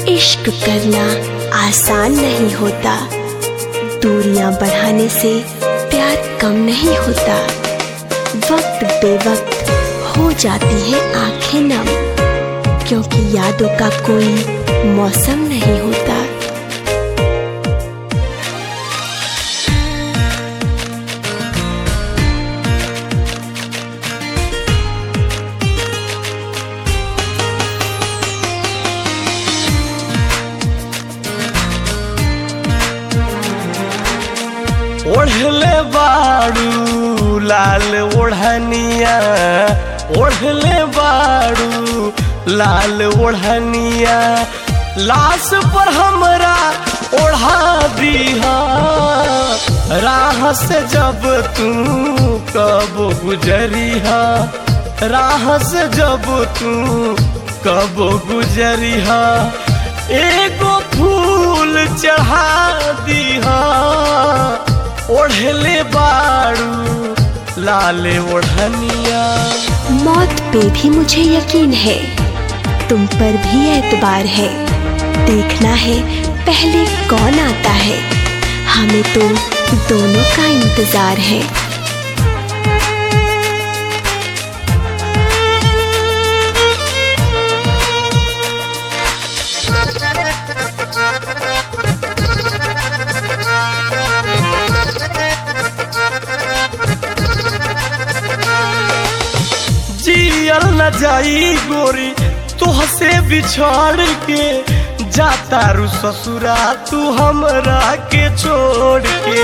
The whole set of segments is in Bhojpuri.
इश्क करना आसान नहीं होता दूरियां बढ़ाने से प्यार कम नहीं होता वक्त बेवक्त हो जाती है आंखें नम क्योंकि यादों का कोई मौसम नहीं होता ओढ़ले बाड़ू लाल ओढ़निया ओढ़ले बाड़ू लाल ओढ़निया लाश पर हमरा ओढ़ा दीहा राह से जब तू कब गुजरिहा राह से जब तू कब गुजरिहा एगो फूल चढ़ा दीहा ओढ़ले बाड़ू लाले ओढ़निया मौत पे भी मुझे यकीन है तुम पर भी एतबार है देखना है पहले कौन आता है हमें तो दोनों का इंतजार है जियल न जाई गोरी तुहसे बिछड़ के जाता रू ससुरा तू हमरा के छोड़ के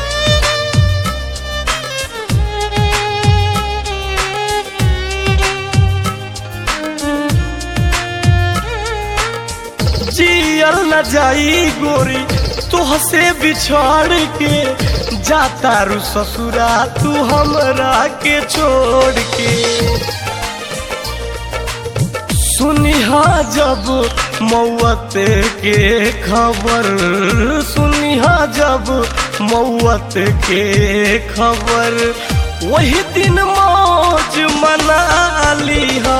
जियल न जाई गोरी तुहसे बिछड़ के जाता रू ससुरा तू हमरा के छोड़ के सुनिहा जब मौत के खबर सुनिहा जब मौत के खबर वही दिन मौज मना लिहा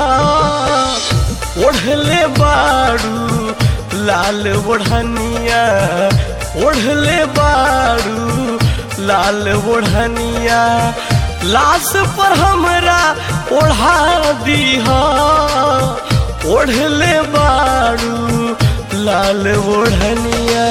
ओढ़ले बाड़ू लाल ओढ़निया ओढ़ले बाड़ू लाल ओढ़निया लाश पर हमरा ओढ़ा दीहा ओढ़ले बाड़ू लाल ओढ़निया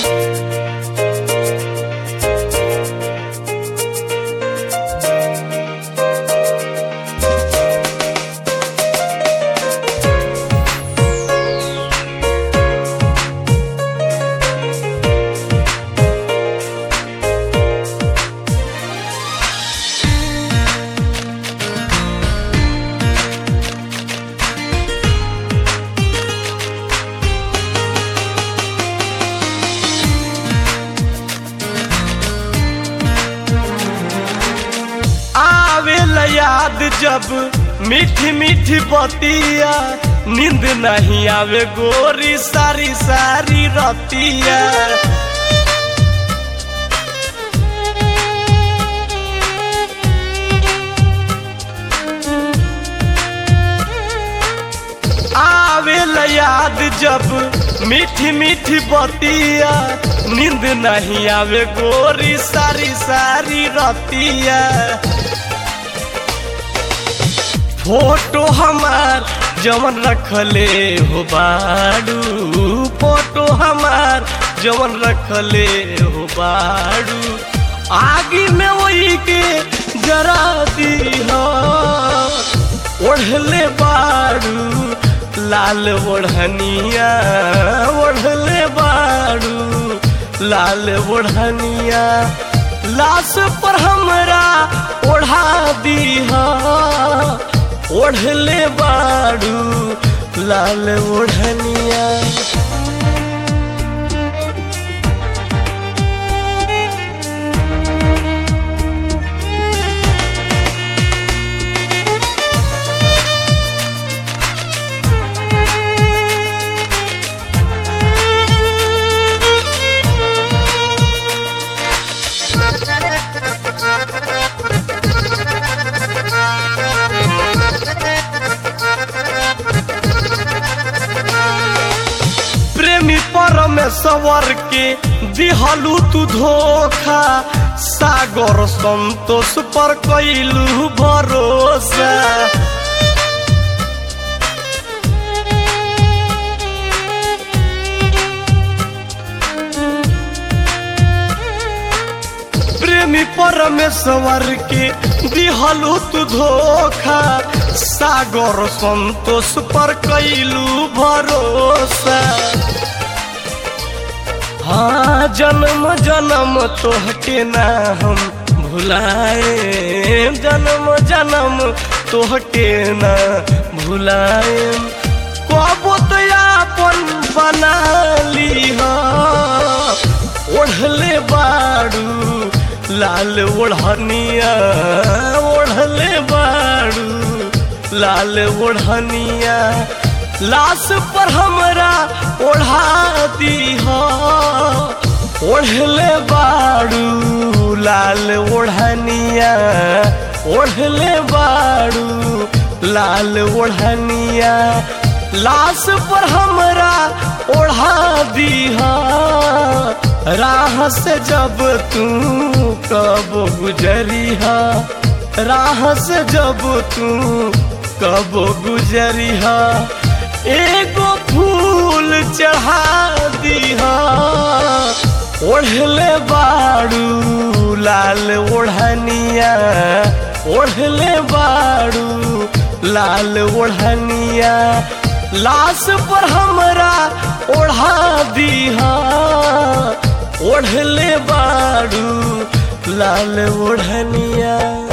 आवे याद जब मीठी मीठी बतिया नींद नहीं आवे गोरी सारी सारी रतिया आवे याद जब मीठी मीठी बतिया नींद नहीं आवे गोरी सारी सारी रतिया फोटो हमार जवन रखले हो बाड़ू फोटो हमार जवन रखले हो बाड़ू आगे में वही के जरा दी हो ओढ़ले बाड़ू लाल ओढ़निया ओढ़ले बाड़ू लाल ओढ़निया लाश पर हमरा ओढ़ा दीहा ओढ़ले बाड़ू लाल ओढ़निया में सवर के दिहलू तू धोखा सागर संतोष पर कैलू भरोसा प्रेमी परमेश्वर के दिहलू तू धोखा सागर संतोष पर कैलू भरोसा हाँ जन्म जन्म तोहके ना हम भुलाए जन्म जन्म तोहके ना भुलाए कबो तो अपन बना ली ओढ़ले बाड़ू लाल ओढ़निया ओढ़ले बाड़ू लाल ओढ़निया लाश पर हमरा ओढ़ा दी ओढ़ले बाड़ू लाल ओढ़निया ओढ़ले बाड़ू लाल ओढ़निया लाश पर हमरा ओढ़ा दी राह से जब तू कब गुजरिहा राह से जब तू कब गुजरिहा एगो फूल चढ़ा दीहा ओढ़ले बाड़ू लाल ओढ़निया ओढ़ले बाड़ू लाल ओढ़निया लाश पर हमरा ओढ़ा दीहा ओढ़ले बाड़ू लाल ओढ़निया